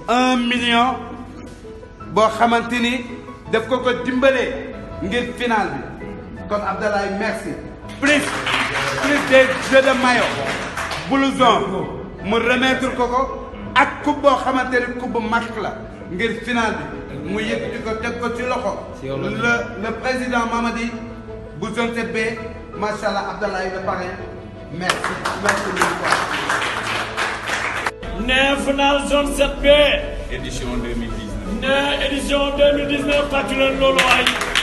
un million boo xamante ni daf ko ko dimbalee ngir final bi kon Abdoulaye merci plus plus des jeux de maillot blouson mu remettre ko ko ak coupe boo xamante ni coupe bu mag la ngir final bi mu yëkkati ko teg ko ci loxo le le président Mamadi bu zone 7B macha allah Abdoulaye le parrain merci merci mille fois. ne final zone 7B édition 2019. ne édition 2019 fàttali leen loolu waay